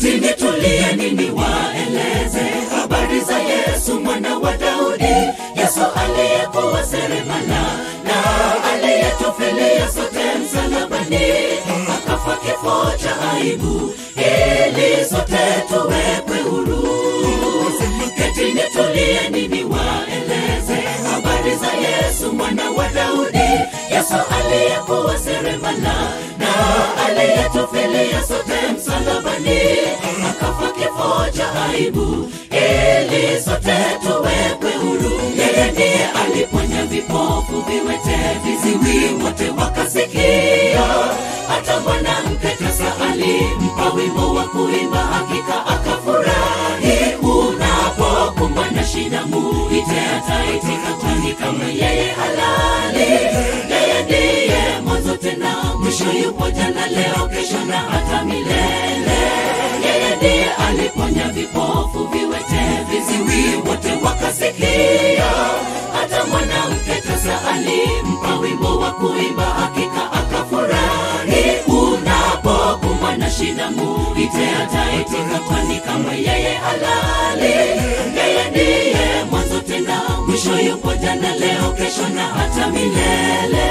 ketini tulieni niwaeleze habari za yesu mwana wa daudi yesu aliyekuwa seremala na aliyetufilia sote msalabani akafa kifo cha aibu ili sote tuwekwe huru ketini tulieni niwaeleze habari za yesu mwana wa daudi yesu aliyekuwa seremala na aliyetufilia sote msalabani akafa kifo cha aibu ili sote tuwekwe huru yeye ndiye aliponya vipofu viwete viziwi wote wakasikia hata mwanamke tasa alimpa wimbo wa kuimba hakika akafurahi unapokumbwa na shida muite ataitika kwani kama yeye halali yeye ndiye mwanzo tena mwisho yupo jana leo kesho na hata milele yeye ndiye aliponya vipofu viwete viziwi wote wakasikia hata mwanamke tasa alimpa wimbo wa kuimba hakika akafurahi unapokumbwa na shida muite ataitika kwani kama yeye halali yeye ndiye mwanzo tena mwisho yupo jana leo kesho na hata milele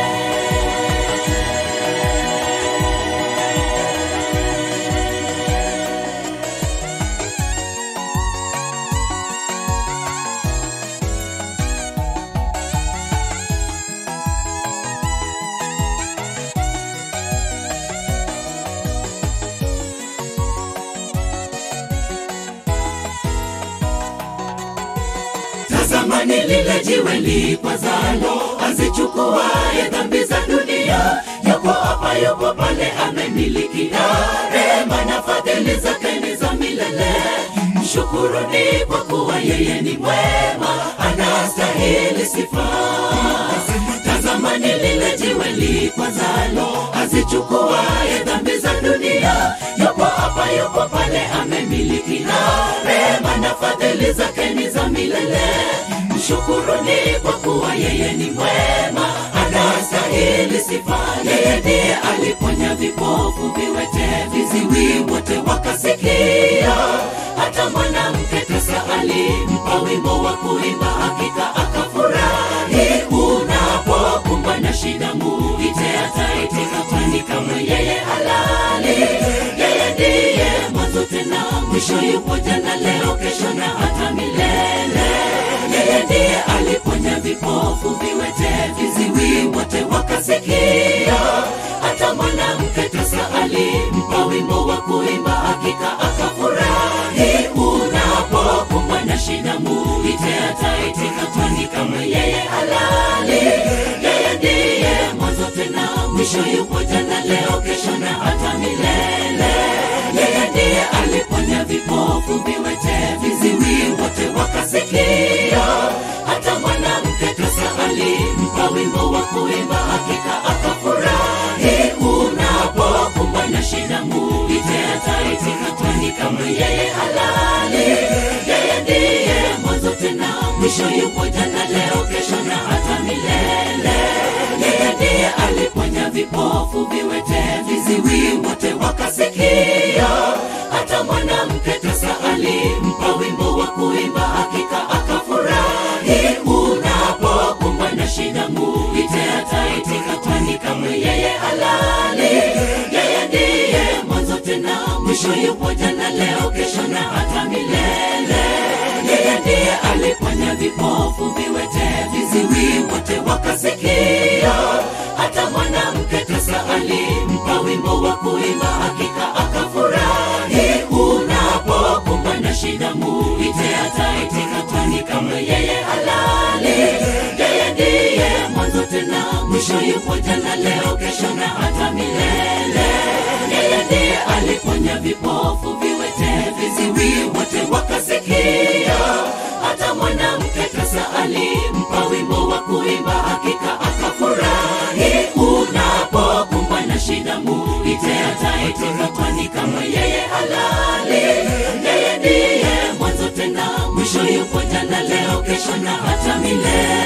tazamani lile jiwe likwazalo azichukuaye dhambi za dunia yupo hapa yupo pale amemilikia rema na fadhili zake ni za milele mshukuruni kwa kuwa yeye ni mwema anastahili sifa tazamani lile jiwe likwazalo azichukuaye dhambi za dunia yupo hapa yupo pale amemilikia rema na fadhili zake ni za milele mshukuruni kwa kuwa yeye ni mwema anastahili sifa yeye ndiye aliponya vipofu viwete viziwi wote wakasikia hata mwanamke tasa alimpa wimbo wa kuimba hakika akafurahi unapokumbwa na shida muite ataitika kwani kama yeye halali yeye ndiye mwanzo tena mwisho yupo jana leo kesho na hata milele yeye ndiye aliponya vipofu viwete viziwi wote wakasikia hata mwanamke tasa alimpa wimbo wa kuimba hakika akafurahi unapokumbwa na shida muite ataitika kwani kama yeye halali yeye ndiye mwanzo tena mwisho yupo jana leo kesho na hata milele yeye ndiye aliponya vipofu viwete viziwi wote wakasikia hata mwanamke tasa alimpa wimbo wa kuimba hakika akafurahi unapokumbwa na shida muite ataitika kwani kama yeye halali yeye ndiye mwanzo tena mwisho yupo jana leo kesho na hata milele yeye ndiye aliponya vipofu viwete viziwi wote wakasikia hata mwanamke tasa alimpa wimbo wa kuimba hakika akafurahi unapokumbwa na shida muite ataitika kwani kama yeye halali yeye ndiye mwanzo tena mwisho yupo jana leo kesho na hata milele yeye ndiye aliponya vipofu viwete viziwi wote wakasikia hata mwanamke tasa alimpa wimbo wa kuimba hakika akafurahi unapokumbwa na shida muite ataitika kwani kama yeye halali yeye ndiye mwanzo tena mwisho yupo jana leo kesho na hata milele yeye ndiye aliponya vipofu viwete viziwi wote wakasikia hata mwanamke tasa alimpa wimbo wa kuimba hakika akafurahi unapokumbwa na shida muite ataitika kwani kama yeye halali yeye ndiye mwanzo tena mwisho yupo jana leo kesho na hata milele